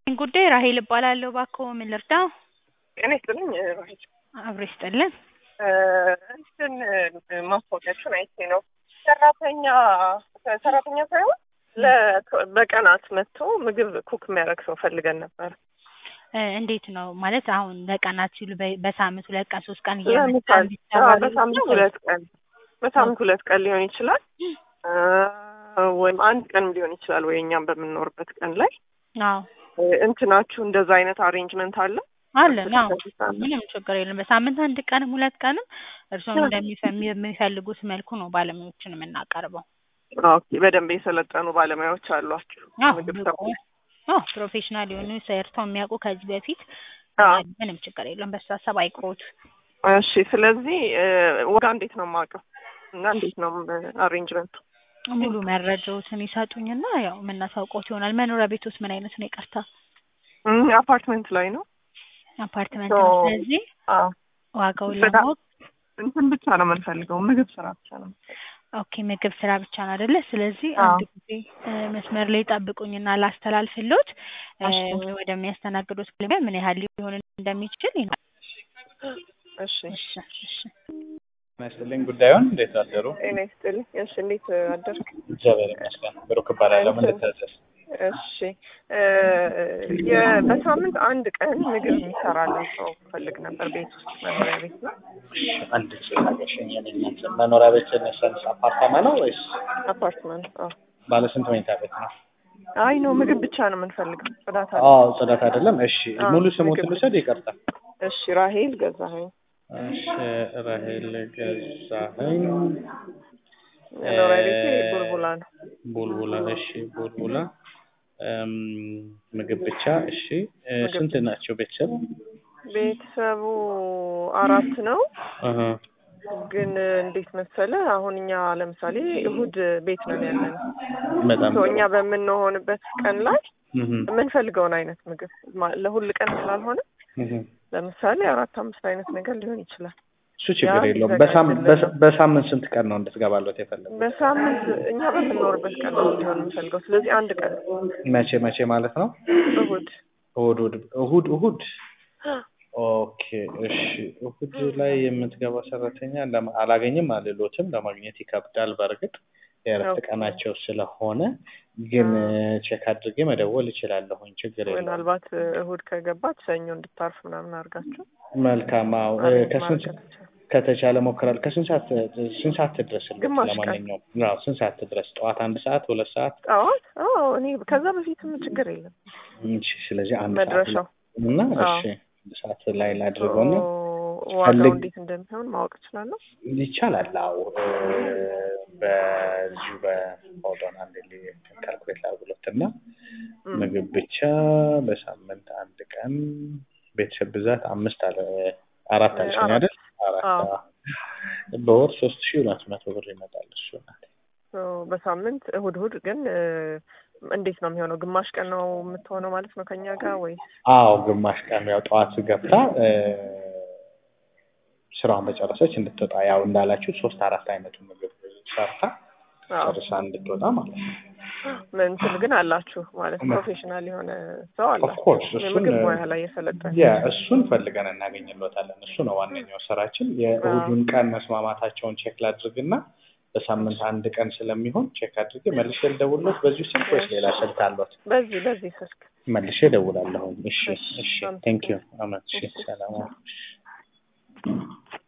ጉዳይ ራሄል እባላለሁ። እባክዎ ምን ልርዳው? ጤና ይስጥልኝ ራሄል። አብሮ ይስጥልን። እንትን ማስታወቂያችሁን አይቼ ነው ሰራተኛ ሰራተኛ ሳይሆን ለ- በቀናት መጥቶ ምግብ ኩክ የሚያደርግ ሰው ፈልገን ነበር። እ እንዴት ነው ማለት አሁን ለቀናት ሲሉ በ- በሳምንት ሁለት ቀን ሶስት ቀን እየመጣ ለምሳሌ እንዲሰራ አዎ፣ በሳምንት ሁለት ቀን በሳምንት ሁለት ቀን ሊሆን ይችላል እ ወይም አንድ ቀን ሊሆን ይችላል ወይ እኛም በምንኖርበት ቀን ላይ አዎ እ እንትናችሁ እንደዛ አይነት አሬንጅመንት አለ? አለን። አዎ ምንም ችግር የለም። በሳምንት አንድ ቀንም ሁለት ቀንም እርስዎም እንደሚፈ- የሚፈልጉት መልኩ ነው ባለሙያዎችን የምናቀርበው። ኦኬ፣ በደንብ የሰለጠኑ ባለሙያዎች አሏችሁ አዎ ምግብ ብቁ ሰው አዎ ፕሮፌሽናል የሆኑ ሰርተው የሚያውቁ ከዚህ በፊት አዎ። ምንም ችግር የለም። በሱ ሀሳብ አይቅሮት። እሺ፣ ስለዚህ እ ዋጋ እንዴት ነው የማውቀው እና እንዴት ነው አሬንጅመንቱ? ሙሉ መረጃዎትን ይሰጡኝና ያው የምናሳውቀውት ይሆናል። መኖሪያ ቤቶስ ምን አይነት ነው? ይቅርታ እም፣ አፓርትመንት ላይ ነው። አፓርትመንት ሶ- ነው። ስለዚህ አዎ ዋጋውን በጣም ለማወቅ እንትን ብቻ ነው የምንፈልገው፣ ምግብ ስራ ብቻ ነው። ኦኬ ምግብ ስራ ብቻ ነው አይደለ? ስለዚህ አዎ። አንድ ጊዜ እ መስመር ላይ ጠብቁኝና ላስተላልፍሎት እ እሺ። ወደሚያስተናግዱት ባለሙያ ምን ያህል ሊሆን እንደሚችል ይነ- እሺ፣ እሺ እሺ ይመስልኝ ጉዳዩን እንዴት አደሩ? ጤና ይስጥልኝ። እሺ፣ እንዴት አደርክ? እግዚአብሔር ይመስገን። ብሩክ እባላለሁ። ምን ልታዘዝ? እሺ እ የ- በሳምንት አንድ ቀን ምግብ የሚሰራልን ሰው ፈልግ ነበር። ቤት ውስጥ መኖሪያ ቤት ነው። አንድ ጊዜ ታገሽኝ። የኔ እናት መኖሪያ ቤት ነሰንስ አፓርታማ ነው ወይስ አፓርትመንት። አዎ። ባለ ስንት መኝታ ቤት ነው? አይ ነው ምግብ ብቻ ነው የምንፈልገው። ጽዳት አለ። አዎ ጽዳት አይደለም። እሺ አዎ፣ ሙሉ ስሞትን ምግብ ልውሰድ? ይቅርታ። እሺ፣ ራሄል ገዛኸኝ። እሺ ራሄል ገዛኸኝ መኖሪያ ቤቴ እ- ቡልቡላ ነው። ቡልቡላ። እሺ ቡልቡላ እም፣ ምግብ ብቻ። እሺ እ፣ ምግብ ስንት ናቸው ቤተሰብ? ቤተሰቡ አራት ነው። አሀ። ግን እንዴት መሰለ አሁን እኛ ለምሳሌ እሁድ ቤት ነን ያለን በጣም ሶ እኛ በምንሆንበት ቀን ላይ እህ፣ የምንፈልገውን አይነት ምግብ ማ- ለሁል ቀን ስላልሆነ እህ። ለምሳሌ አራት አምስት አይነት ነገር ሊሆን ይችላል። እሱ ችግር ያ የለውም። ሊዘጋጅልን በሳም- ነው። በሳ- በሳምንት ስንት ቀን ነው እንድትገባለት የፈለገው? በሳምንት እኛ በምንኖርበት ቀን ነው እንዲሆን የምንፈልገው። ስለዚህ አንድ ቀን መቼ መቼ ማለት ነው? እሁድ እሁድ እሁድ እሁድ እሁድ ኦኬ እሺ። እሁድ ላይ የምትገባ ሰራተኛ ለማ- አላገኝም አልሎትም፣ ለማግኘት ይከብዳል። በእርግጥ የእረፍት ኦኬ። ቀናቸው ስለሆነ ግን ቼክ አድርጌ መደወል እችላለሁኝ። ችግር የለውም። ምናልባት እሁድ ከገባች ሰኞ እንድታርፍ ምናምን አድርጋችሁ መልካም። አዎ እ፣ አሬንጅ ከስንት ማድረግ ከተቻለ። ከተቻለ ሞክራል። ከስንት ሰዓት ስንት ሰዓት ትድረስልዎት? ግማሽ ቀን። ለማንኛውም አዎ ስንት ሰዓት ትድረስ? ጠዋት አንድ ሰዓት ሁለት ሰዓት? ጠዋት አዎ፣ እኔ ከዛ በፊትም ችግር የለም እሺ። ስለዚህ አንድ ሰዓት መድረሻው። እና አዎ። እሺ አንድ ሰዓት ላይ ላድርገውና ዋጋው ፈልግ- እንዴት እንደሚሆን ማወቅ እችላለሁ? ይቻላል። አዎ እ፣ በዚሁ በሆዶን አንድ ካልኩሌት ላድርግሎት እና እም። ምግብ ብቻ በሳምንት አንድ ቀን ቤተሰብ ብዛት አምስት አለ አራት አልሽኝ አራት። አይደል? አራት አዎ። አዎ። በወር ሶስት ሺህ ሁለት መቶ ብር ይመጣል እሱ ናት። ሶ በሳምንት እሁድ እሁድ ግን እ፣ እንዴት ነው የሚሆነው? ግማሽ ቀን ነው የምትሆነው ማለት ነው ከኛ ጋር ወይስ? አዎ ግማሽ ቀን ያው ጠዋት ገብታ እ፣ ስራውን በጨረሰች እንድትወጣ ያው እንዳላችሁ ሶስት አራት አይነቱ ምግብ ሰርታ አዎ። ጨርሳ እንድትወጣ ማለት ነው። ምን እንትን ግን አላችሁ ማለት ምን? ፕሮፌሽናል የሆነ ሰው ኦፍ አላችሁ ኮርስ እሱን የምግብ ሙያ ላይ የሰለጠነ ያ እሱን ፈልገን እናገኝሎታለን። እሱ ነው ዋነኛው ስራችን። የእሁዱን ቀን መስማማታቸውን ቼክ ላድርግና በሳምንት አንድ ቀን ስለሚሆን ቼክ አድርጌ መልሼ ልደውልሎት በዚሁ ስልክ ወይስ ሌላ ስልክ አሎት? በዚህ በዚህ ስልክ መልሼ እደውላለሁ። እሺ እሺ፣ እሺ አመሰግናለሁ። ቴንክ ዩ አመት እሺ ሰላም